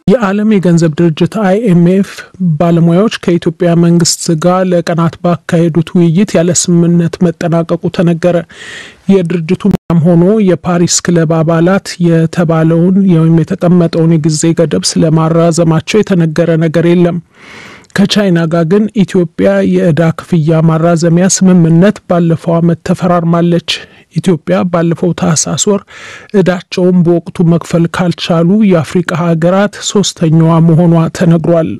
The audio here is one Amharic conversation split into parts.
የዓለም የገንዘብ ድርጅት አይኤምኤፍ ባለሙያዎች ከኢትዮጵያ መንግስት ጋር ለቀናት ባካሄዱት ውይይት ያለ ስምምነት መጠናቀቁ ተነገረ። የድርጅቱ ም ሆኖ የፓሪስ ክለብ አባላት የተባለውን ወይም የተቀመጠውን የጊዜ ገደብ ስለማራዘማቸው የተነገረ ነገር የለም። ከቻይና ጋር ግን ኢትዮጵያ የእዳ ክፍያ ማራዘሚያ ስምምነት ባለፈው ዓመት ተፈራርማለች። ኢትዮጵያ ባለፈው ታህሳስ ወር እዳቸውን በወቅቱ መክፈል ካልቻሉ የአፍሪቃ ሀገራት ሶስተኛዋ መሆኗ ተነግሯል።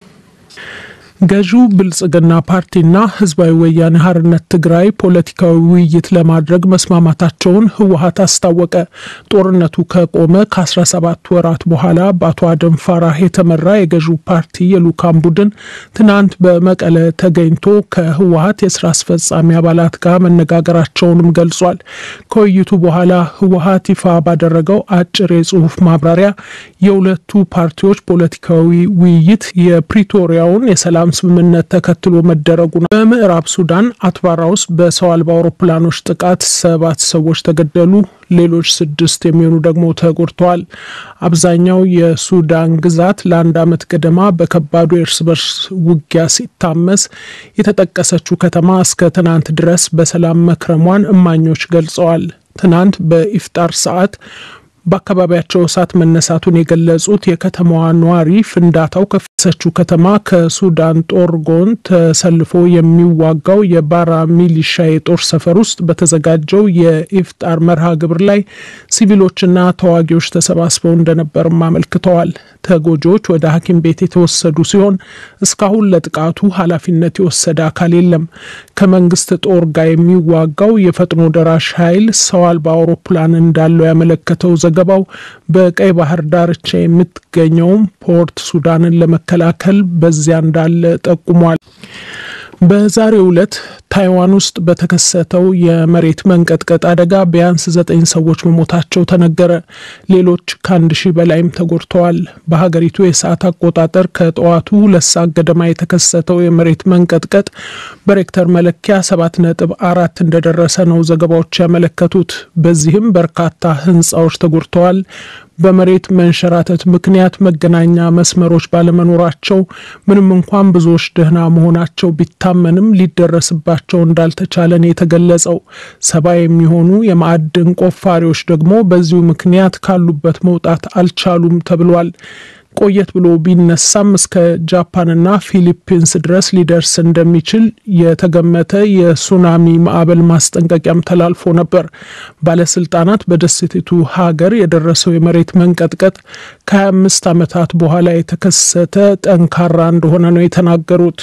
ገዢው ብልጽግና ፓርቲና ህዝባዊ ወያኔ ሓርነት ትግራይ ፖለቲካዊ ውይይት ለማድረግ መስማማታቸውን ህወሀት አስታወቀ። ጦርነቱ ከቆመ ከ17 ወራት በኋላ በአቶ አደም ፋራህ የተመራ የገዢው ፓርቲ የልኡካን ቡድን ትናንት በመቀለ ተገኝቶ ከህወሀት የስራ አስፈጻሚ አባላት ጋር መነጋገራቸውንም ገልጿል። ከውይይቱ በኋላ ህወሀት ይፋ ባደረገው አጭር የጽሁፍ ማብራሪያ የሁለቱ ፓርቲዎች ፖለቲካዊ ውይይት የፕሪቶሪያውን የሰላም ስምምነት ተከትሎ መደረጉ ነው። በምዕራብ ሱዳን አትባራ ውስጥ በሰው አልባ አውሮፕላኖች ጥቃት ሰባት ሰዎች ተገደሉ፣ ሌሎች ስድስት የሚሆኑ ደግሞ ተጎድተዋል። አብዛኛው የሱዳን ግዛት ለአንድ ዓመት ገደማ በከባዱ የእርስ በርስ ውጊያ ሲታመስ የተጠቀሰችው ከተማ እስከ ትናንት ድረስ በሰላም መክረሟን እማኞች ገልጸዋል። ትናንት በኢፍጣር ሰዓት በአካባቢያቸው እሳት መነሳቱን የገለጹት የከተማዋ ነዋሪ ፍንዳታው ከፈሰችው ከተማ ከሱዳን ጦር ጎን ተሰልፎ የሚዋጋው የባራ ሚሊሻ የጦር ሰፈር ውስጥ በተዘጋጀው የኢፍጣር መርሃ ግብር ላይ ሲቪሎችና ተዋጊዎች ተሰባስበው እንደነበርም አመልክተዋል። ተጎጂዎች ወደ ሐኪም ቤት የተወሰዱ ሲሆን እስካሁን ለጥቃቱ ኃላፊነት የወሰደ አካል የለም። ከመንግስት ጦር ጋር የሚዋጋው የፈጥኖ ደራሽ ኃይል ሰው አልባ አውሮፕላን እንዳለው ያመለከተው ዘገባው በቀይ ባህር ዳርቻ የምትገኘውም ፖርት ሱዳንን ለመከላከል በዚያ እንዳለ ጠቁሟል። በዛሬው ዕለት ታይዋን ውስጥ በተከሰተው የመሬት መንቀጥቀጥ አደጋ ቢያንስ ዘጠኝ ሰዎች መሞታቸው ተነገረ። ሌሎች ከአንድ ሺህ በላይም ተጎድተዋል። በሀገሪቱ የሰዓት አቆጣጠር ከጠዋቱ ሁለት ሰዓት ገደማ የተከሰተው የመሬት መንቀጥቀጥ በሬክተር መለኪያ ሰባት ነጥብ አራት እንደደረሰ ነው ዘገባዎች ያመለከቱት። በዚህም በርካታ ሕንፃዎች ተጎድተዋል። በመሬት መንሸራተት ምክንያት መገናኛ መስመሮች ባለመኖራቸው ምንም እንኳን ብዙዎች ደህና መሆናቸው ቢታመንም ሊደረስባቸው እንዳልተቻለን የተገለጸው ሰባ የሚሆኑ የማዕድን ቆፋሪዎች ደግሞ በዚሁ ምክንያት ካሉበት መውጣት አልቻሉም ተብሏል። ቆየት ብሎ ቢነሳም እስከ ጃፓንና ፊሊፒንስ ድረስ ሊደርስ እንደሚችል የተገመተ የሱናሚ ማዕበል ማስጠንቀቂያም ተላልፎ ነበር። ባለስልጣናት በደሴቲቱ ሀገር የደረሰው የመሬት መንቀጥቀጥ ከ25 ዓመታት በኋላ የተከሰተ ጠንካራ እንደሆነ ነው የተናገሩት።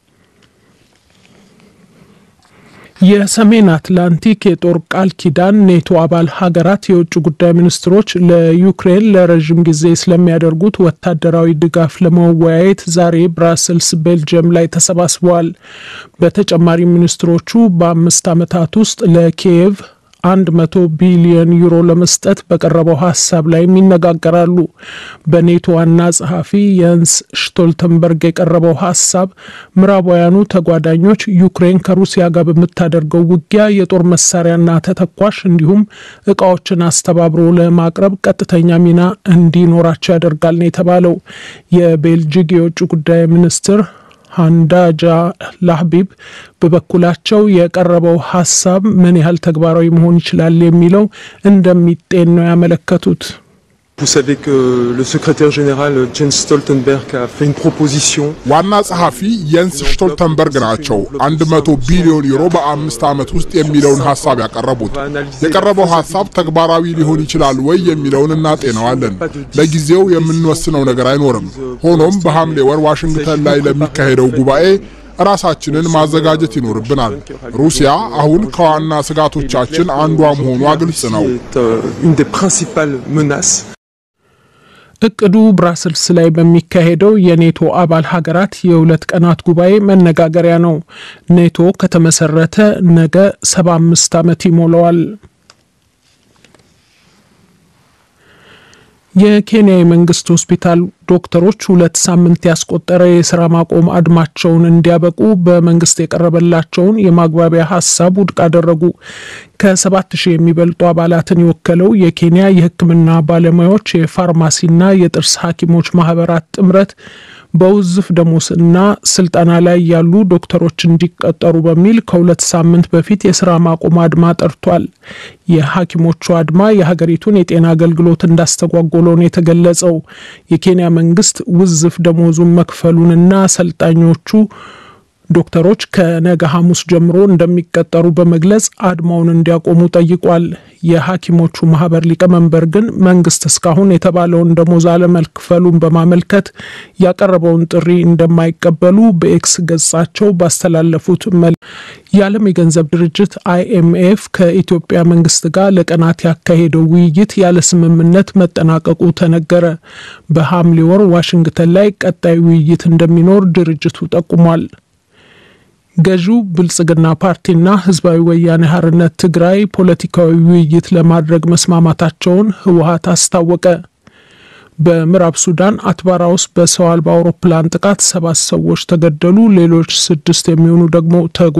የሰሜን አትላንቲክ የጦር ቃል ኪዳን ኔቶ አባል ሀገራት የውጭ ጉዳይ ሚኒስትሮች ለዩክሬን ለረዥም ጊዜ ስለሚያደርጉት ወታደራዊ ድጋፍ ለመወያየት ዛሬ ብራስልስ ቤልጅየም ላይ ተሰባስበዋል። በተጨማሪ ሚኒስትሮቹ በአምስት ዓመታት ውስጥ ለኪየቭ አንድ መቶ ቢሊዮን ዩሮ ለመስጠት በቀረበው ሀሳብ ላይም ይነጋገራሉ። በኔቶ ዋና ጸሐፊ የንስ ሽቶልተንበርግ የቀረበው ሀሳብ ምዕራባውያኑ ተጓዳኞች ዩክሬን ከሩሲያ ጋር በምታደርገው ውጊያ የጦር መሳሪያና ተተኳሽ እንዲሁም እቃዎችን አስተባብሮ ለማቅረብ ቀጥተኛ ሚና እንዲኖራቸው ያደርጋል ነው የተባለው። የቤልጂክ የውጭ ጉዳይ ሚኒስትር ሃንዳጃ ላህቢብ በበኩላቸው የቀረበው ሀሳብ ምን ያህል ተግባራዊ መሆን ይችላል የሚለው እንደሚጤን ነው ያመለከቱት። Vous savez que le secrétaire général Jens Stoltenberg a fait une proposition. ዋና ጸሐፊ የንስ ሽቶልተንበርግ ናቸው 100 ቢሊዮን ዩሮ በአምስት ዓመት ውስጥ የሚለውን ሀሳብ ያቀረቡት። የቀረበው ሀሳብ ተግባራዊ ሊሆን ይችላል ወይ የሚለውን እናጤነዋለን። ለጊዜው የምንወስነው ነገር አይኖርም። ሆኖም በሐምሌ ወር ዋሽንግተን ላይ ለሚካሄደው ጉባኤ ራሳችንን ማዘጋጀት ይኖርብናል። ሩሲያ አሁን ከዋና ስጋቶቻችን አንዷ መሆኗ ግልጽ ነው። Une des principales menaces. እቅዱ ብራስልስ ላይ በሚካሄደው የኔቶ አባል ሀገራት የሁለት ቀናት ጉባኤ መነጋገሪያ ነው። ኔቶ ከተመሰረተ ነገ ሰባ አምስት ዓመት ይሞላዋል። የኬንያ የመንግስት ሆስፒታል ዶክተሮች ሁለት ሳምንት ያስቆጠረ የስራ ማቆም አድማቸውን እንዲያበቁ በመንግስት የቀረበላቸውን የማግባቢያ ሀሳብ ውድቅ አደረጉ። ከሰባት ሺህ የሚበልጡ አባላትን የወከለው የኬንያ የሕክምና ባለሙያዎች የፋርማሲና የጥርስ ሐኪሞች ማህበራት ጥምረት በውዝፍ ደሞዝና ስልጠና ላይ ያሉ ዶክተሮች እንዲቀጠሩ በሚል ከሁለት ሳምንት በፊት የስራ ማቆም አድማ ጠርቷል። የሐኪሞቹ አድማ የሀገሪቱን የጤና አገልግሎት እንዳስተጓጎለው ነው የተገለጸው። የኬንያ መንግስት ውዝፍ ደሞዙን መክፈሉንና ሰልጣኞቹ ዶክተሮች ከነገ ሐሙስ ጀምሮ እንደሚቀጠሩ በመግለጽ አድማውን እንዲያቆሙ ጠይቋል። የሐኪሞቹ ማህበር ሊቀመንበር ግን መንግስት እስካሁን የተባለውን ደሞዝ አለመክፈሉን በማመልከት ያቀረበውን ጥሪ እንደማይቀበሉ በኤክስ ገጻቸው ባስተላለፉት መል የዓለም የገንዘብ ድርጅት አይኤምኤፍ ከኢትዮጵያ መንግስት ጋር ለቀናት ያካሄደው ውይይት ያለ ስምምነት መጠናቀቁ ተነገረ። በሐምሌ ወር ዋሽንግተን ላይ ቀጣይ ውይይት እንደሚኖር ድርጅቱ ጠቁሟል። ገዢው ብልጽግና ፓርቲና ህዝባዊ ወያኔ ሓርነት ትግራይ ፖለቲካዊ ውይይት ለማድረግ መስማማታቸውን ህወሀት አስታወቀ። በምዕራብ ሱዳን አትባራ ውስጥ በሰው አልባ አውሮፕላን ጥቃት ሰባት ሰዎች ተገደሉ፣ ሌሎች ስድስት የሚሆኑ ደግሞ ተጎ